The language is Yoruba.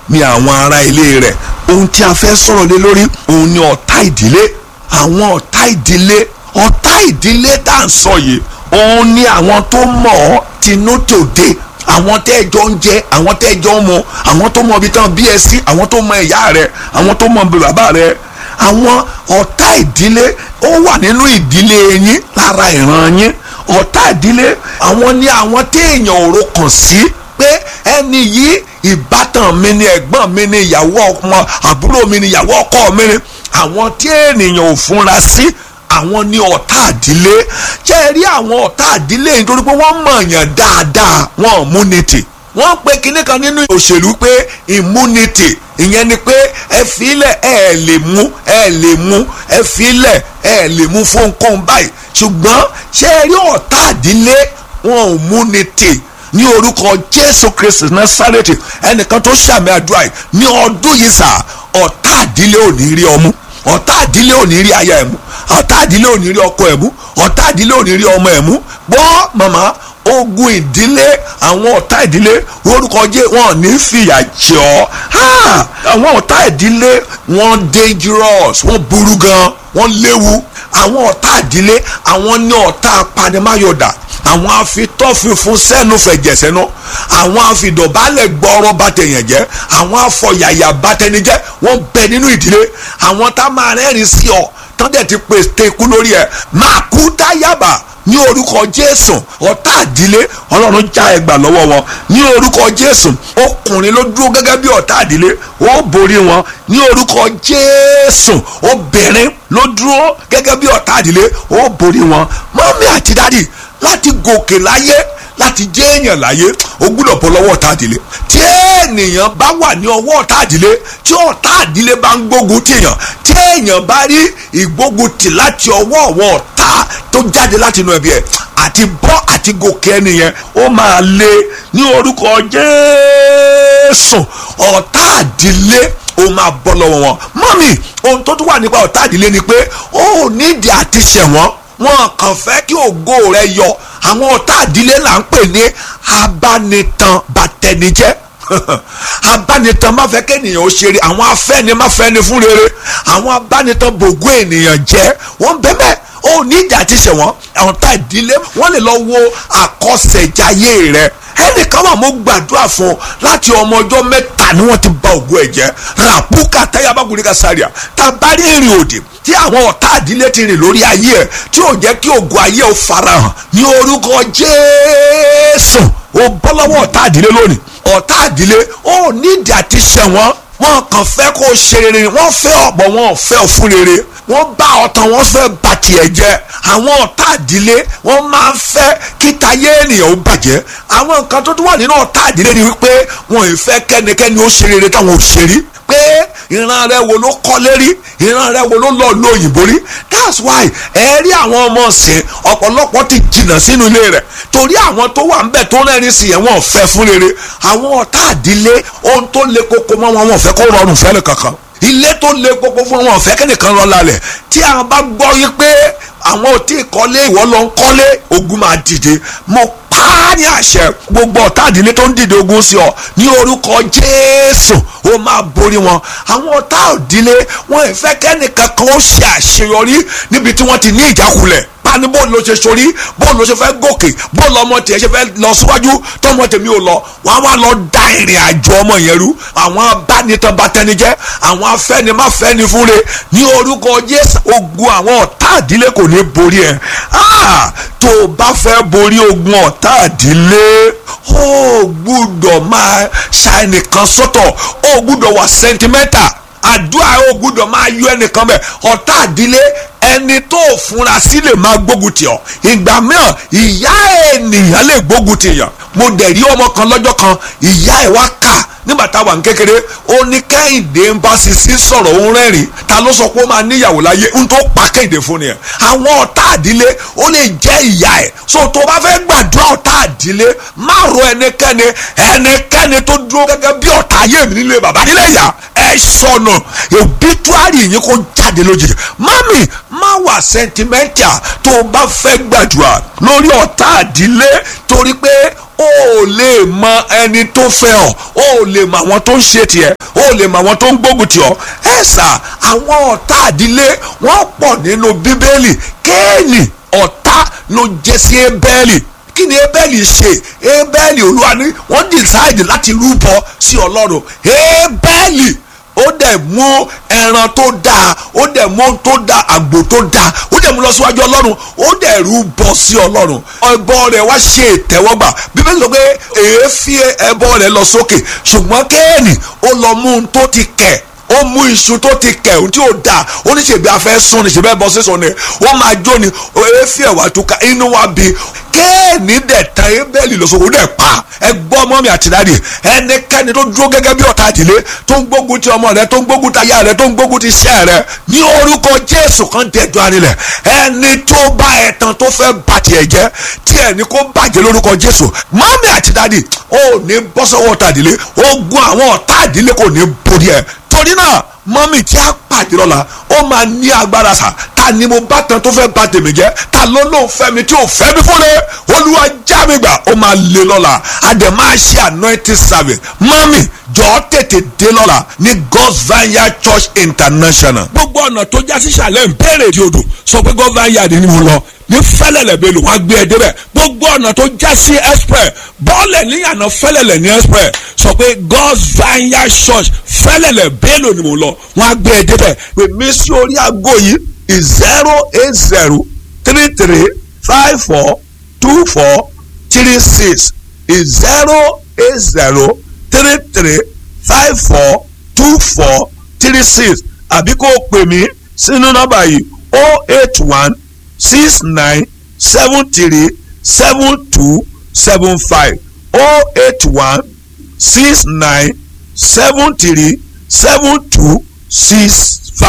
ni àwọn ará ilé rẹ̀ ohun tí a fẹ́ sọ̀rọ̀ lé lórí òun ni ọ̀tá ìdílé àwọn ọ̀tá ìdílé ọ̀tá ìdílé tá à ń sọ yìí òun ni àwọn tó mọ̀ ọ́ tinú tòde àwọn tẹ́ ẹ jọ ń jẹ àwọn tẹ́ ẹ jọ ń mu àwọn tó mọ ibi tán bí ẹ sí àwọn tó mọ ìyá rẹ àwọn tó mọ bàbá rẹ àwọn ọ̀tá ìdílé ó wà nínú ìdílé yín lára ìran yín ọ̀tá ìdílé àwọn ni àwọn téèyàn ò ro kàn sí pé ẹni yìí ìbátan mi ni ẹ̀gbọ́n mi ni ìyàwó ọmọ àbúrò mi ni ìyàwó ọkọ mi ni àwọn tí ènìyàn ò fúnra sí àwọn ní ọ̀tá àdílé ṣé ẹ rí àwọn ọ̀tá àdílé nítorí pé wọ́n mọ̀ọ́yàn dáadáa wọn immunity wọ́n pe kinní kan nínú òṣèlú pé immunity ìyẹn ni pé ẹ filẹ̀ ẹ lè mú ẹ lè mú ẹ filẹ̀ ẹ lè mú fún nǹkan báyìí ṣùgbọ́n ṣé ẹ rí ọ̀tá àdílé wọn immunity ní orúkọ jésù kristi násárẹ́tì ẹnìkan tó ṣàmì àdúrà yìí ní ọdún yìí sà ọ̀tá àdílé ò ní rí ọmú ọ̀tá àdílé ò ní rí aya ẹ̀ mú ọ̀tá àdílé ò ní rí ọkọ ẹ̀ mú ọ̀tá àdílé ò ní rí ọmọ ẹ̀ mú gbọ́ màmá ogun ìdílé àwọn ọ̀tá ìdílé orúkọ jẹ́ wọn ní fìyà jẹ ọ́ àwọn ọ̀tá ìdílé wọn dangerous wọn burú gan wọn léwu àwọn ọ̀tá ìdílé àwọn ní ọ̀tá apanimáyọ̀dà àwọn afitọ́fífún sẹ́nu fẹ̀jẹ̀ sẹ́nu àwọn afidọ̀bálẹ̀ gbọ́rọ̀ bàtẹ̀yàn jẹ́ àwọn afọ̀yàyà bàtẹnijẹ́ wọ́n bẹ nínú ìdílé àwọn tá máa rẹ́rìn sí ọ tán dẹ̀ ti pèsè ikú lórí ẹ̀ máa kú dáyàbà ní orúkọ jésù ọ̀tá àdílé ọlọ́run já ẹgbà lọ́wọ́ wọn ní orúkọ jésù ọkùnrin ló dúró gẹ́gẹ́ bí ọ̀tá àdílé ó borí wọn ní orúkọ jésù obìnrin ló dúró gẹ́gẹ́ bí ọ̀tá àdílé ó borí wọn mọ́mí àti dádì láti gòkè láyé láti jẹ́ èèyàn láyé o gbúdọ̀ bọ́ lọ́wọ́ ọ̀tá àdílé tí ènìyàn bá wà ní ọwọ́ ọ̀tá àdílé tí ọ̀tá àdílé bá ń gbógun tì yàn tí èèyàn bá rí ìgbógun tì láti ọwọ́ ọ̀wọ́ ọ̀tá tó jáde láti inú ẹbí ẹ̀ àti bọ́ àti gòkè ẹnìyẹn ó máa lé ní orúkọ Jésù ọ̀tá àdílé ó máa bọ́ lọ́wọ́ wọn mọ́mì ohun tó tún wà nípa ọ̀tá àdílé ni pé ó nídìí àti ṣẹ̀wọ̀n wọn kàn fẹ́ kí ògo rẹ yọ àwọn ọ̀tá àdílé là ń pè ní abánitan bàtẹnijẹ́ abánitan má fẹ́ kéèyàn ó ṣeré àwọn afẹ́ni má fẹ́ni fún rere àwọn abánitan bògó ènìyàn jẹ́ wọ́n bẹ́ẹ̀ ó ní ìjà ti ṣe wọ́n ọ̀tá ìdílé wọ́n lè lọ wo àkọsẹ̀jayé rẹ ẹnìkan wà mo gbàdúrà fún ọ láti ọmọ ọjọ́ mẹ́ta ni wọ́n ti ba ògo ẹ̀ jẹ́ ràpúkà táyàbákùnrin ká sáré tàbárí ìrìn òdì tí àwọn ọ̀tá àdílé ti rìn lórí ayé ẹ̀ tí ò jẹ́ kí ògo ayé ò farahàn ní orúkọ Jésù ó bọ́ lọ́wọ́ ọ̀tá àdílé lónìí ọ̀tá àdílé ó nídìí àti ṣẹ̀wọ̀n wọn kàn fẹ́ kó o ṣe rere wọ́n fẹ́ ọ̀pọ̀ wọn ò fẹ́ fún rere wọ́n bá ọ̀tàn wọ́n fẹ́ bà tiẹ̀ jẹ́ àwọn ọ̀tá àdílé wọ́n máa ń fẹ́ kíta yé ènìyàn ó bàjẹ́ àwọn nǹkan tó tún wà nínú ọ̀tá àdílé ni wípé wọn ò fẹ́ kẹ́nikẹ́ni ó ṣe rere táwọn ò ṣe rí pé ìran rẹ wo ló kọ́lé rí ìran rẹ wo ló lọ lo òyìnbó rí that's why ẹ rí àwọn ọmọ ọ̀sìn ọ̀pọ̀lọpọ̀ ti jìnnà sínú ilé rẹ̀ torí àwọn tó wà ń bẹ̀ tó rẹ́rìn sí yẹn wọn ò fẹ́ fún rere àwọn ọ̀tá àdílé ohun tó le koko mọ́ wọn wọn ò fẹ́ kó rọrùn fẹ́ni kankan ilé tó le koko fún wọn ò fẹ́ kẹ́nìkan rọ lálẹ̀ tí àwọn bá gbọ́ yí pé àwọn ò tí ì kọ́lé ìwọ lọ ń kọ́lé ogun máa dìde mo pa á ní àṣẹ gbogbo ọ̀tá àdílé tó ń dìde ogun sí ọ ní orúkọ Jésù ó máa borí wọn àwọn ọ̀tá àdílé wọn ì fẹ́ kẹ́nìkan kan ó ṣe àṣeyọrí níbi tí wọ́n ti ní ìjákulẹ̀ pani bó ló ṣe sori bó ló ṣe fẹ́ gòkè bó lọmọ tiẹ̀ ṣe fẹ́ lọ síwájú tọmọ tèmi ò lọ wọn á wá lọ da ìrìn àjò ọmọ yẹn rú àwọn abánitan bàtẹnijẹ́ àwọn afẹ́nimáfẹ́ni fúnre ní orúkọ Jésù ogun àwọn ọ̀tá àdílé kò ní borí ẹ̀ tó o bá fẹ́ borí ogun ọ̀tá àdílé ó gbúdọ̀ máa ṣàìnìkan sọ́tọ̀ ó gbúdọ̀ wà sentimental àdúrà ó gbúdọ̀ máa yọ ẹnìkan bẹ̀ ọ̀tá àdílé ẹni tó fúnra sí lè máa gbógun tì ọ́ ìgbà mìíràn ìyá ènìyàn lè gbógun tì yàn mo dẹ̀ rí ọmọ kan lọ́jọ́ kan ìyá ẹ̀ wá kà nígbà táwa ń kékeré ó ní kẹ́hìndé ń bá sisi sọ̀rọ̀ òun rẹ́rìn ta ló sọ pé ó máa níyàwó láyé ń tó pa kẹ́hìndé fún ni ẹ̀ àwọn ọ̀tá àdílé ó lè jẹ́ ìyá ẹ̀ so tó bá fẹ́ gbàdúrà ọ̀tá àdílé má ro ẹnikẹ́ni ẹnikẹ́ni tó dúró gẹ́gẹ́ bí ọ̀tá ayé mi nílé bàbá nílé ìyá ẹ sọnù òbítúárì yín kó jáde lójijì mami má wà sentimental tó o bá fẹ́ gbàdúrà lórí ọ̀tá àdílé torí pé o ò lè mọ ẹni tó fẹ́ ọ o ò lè mọ àwọn tó ń ṣe tiẹ̀ o ò lè mọ àwọn tó ń gbógun tì ọ́ ẹ sà àwọn ọ̀tá àdílé wọ́n pọ̀ nínú bíbélì kéènì ọ̀tá ló jẹ́ sí ébẹ́lì kí ni ébẹ́lì ṣe ébẹ́lì olúwa ni wọ́n decide láti rúbọ sí ọlọ́run ébẹ́lì ó dẹ̀ mú ẹran tó dáa ó dẹ̀ mú ohun tó dáa àgbò tó dáa ó dẹ̀ mú lọ síwájú ọlọ́run ó dẹ̀ rúbọ sí ọlọ́run ẹbọ rẹ̀ wá ṣe ìtẹ́wọ́gbà bíbélì sọ pé èéfín ẹbọ rẹ̀ lọ sókè ṣùgbọ́n kéènì ó lọ mú ohun tó ti kẹ̀ ó mú iṣu tó ti kẹ̀ ohun tí ó dáa ó ní ṣèbí afẹ́ sún ni ṣèbí ẹbọ sísun ni ó máa jó ni èéfín ẹ̀wà tó ka inú wa bí kéènì dẹ̀ tan ebéèlì lọ́sọ̀kò ó dẹ̀ pa ẹ gbọ́ ọmọ mi àti dáàdì ẹnikẹ́ni tó dúró gẹ́gẹ́ bí ọ̀tá àdìlé tó ń gbógun ti ọmọ rẹ tó ń gbógun ti aya rẹ tó ń gbógun ti iṣẹ́ rẹ ní orúkọ jésù kan dẹjọ́ arinlẹ̀ ẹni tó bá ẹ̀tàn tó fẹ́ bà tiẹ̀ jẹ́ tí ẹni kó bàjẹ́ lórúkọ jésù mọ́mí àti dáàdì ó ní bọ́ sọ́wọ́ ọ̀tá àdìlé ogun àwọn ọ̀tá àdìlé kò ní borí ẹ̀ torí náà mọ́mí tí a pàdé lọ́la ó máa ní agbára sà ta ni mo bá tan tó fẹ́ bà tèmi jẹ́ ta ló lóun fẹ́ mi tí ò fẹ́ mi fún mi olúwa já mi gbà ó máa lé lọ́la a dẹ̀ máa ṣe anointing service mọ́mí jọ̀ọ́ tètè dé lọ́la ní God's Vineyard Church International. gbogbo ọ̀nà tó já sí sàlẹ̀ ń bẹ̀rẹ̀ di odò sọ pé God's Vineyard ni mo lọ ní fẹ́lẹ̀lẹ̀ bẹ́ẹ̀ lò wọ́n á gbé ẹ débẹ̀ gbogbo ọ̀nà tó já sí express bọ́ọ̀lẹ̀ níyànà fẹ́lẹ̀lẹ̀ ní express sọ pé God's Vineyard Church fẹ́lẹ̀lẹ̀ bẹ́ẹ̀ lò ni mo lọ wọ́n á gbé ẹ débẹ̀ pè mí sí orí aago yìí zero eight zero three three five four two four three six zero eight zero three three five four two four three six àbí kó o pè mí sínú nọ́mbà yìí o eight one six nine seven three seven two seven five o eight one six nine seven three seven two six